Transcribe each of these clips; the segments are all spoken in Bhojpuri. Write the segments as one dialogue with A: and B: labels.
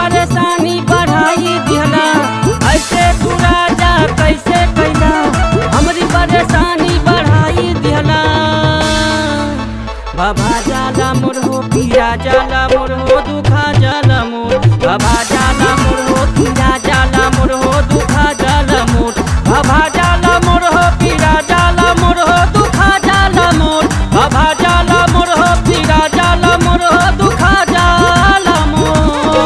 A: परेशानी बढ़ाई दिहला ऐसे तू राजा कैसे कैला हमरी परेशानी बढ़ाई दिहला बाबा जाला मोर हो पीरा जाला मोर हो दुखा जाला मोर बाबा जाला मोर हो पीरा जाला मोर हो दुखा जाला मोर बाबा जाला मोर हो पीरा जाला मोर हो दुखा जाला मोर बाबा जाला मोर हो पीरा जाला मोर हो दुखा जाला मोर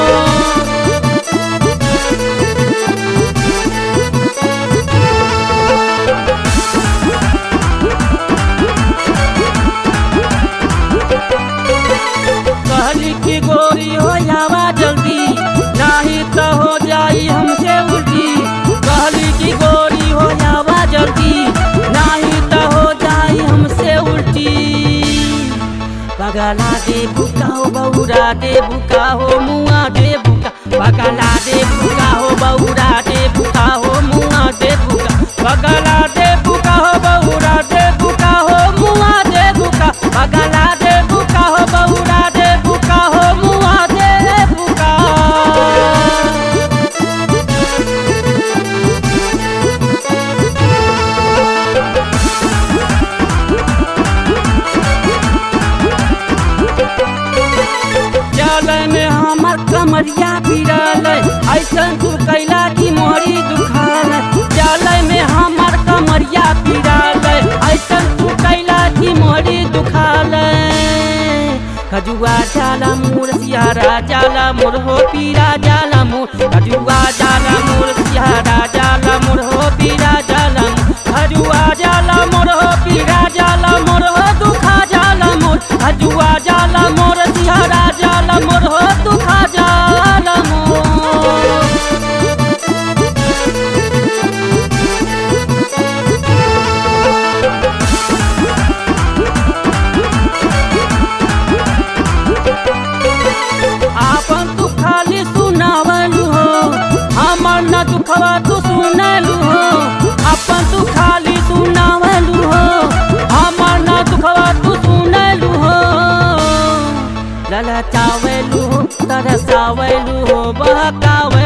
A: कहली की गोरी हो जावा जल्दी नाही तो हो जाई हमसे उल्टी कहली की गोरी हो जावा जल्दी नाही तो हो जाई हमसे उल्टी पगला दे बुका हो बौरा दे बुका हो मुआ दे बुका पगला दे बुका हो बौरा दे बुका हो मुआ दे बुका पगला दे बुका हो बौरा दे बुका हो मुआ दे बुका पगला दे बुका हो बौरा दे बुका हो मुआ दे बुका चले में हमर कमरिया पिरल ऐसन तू कैला की मोरी दुखाल चले में हमर कमरिया पिरल ऐसन तू कैला की मोरी दुखाल खजुआ जाला मोर सियारा जाला मोर हो पीरा जाला मोर खजुआ जाला मोर सियारा जाला मोर हो पीरा जाला मोर खजुआ जाला मोर हो पीरा जाला मोर हो दुखा जाला मोर खजुआ जाला मोर सियारा जाला मोर हो दुखा जाला मोर आपन तू खाली सुनावलू हो हमर न दुखवा तू सुनलू हो आपन तू खाली सुनावलू हो हमर न दुखवा तू सुनलू हो ललचावेलू हो तरसावेलू हो बहकावे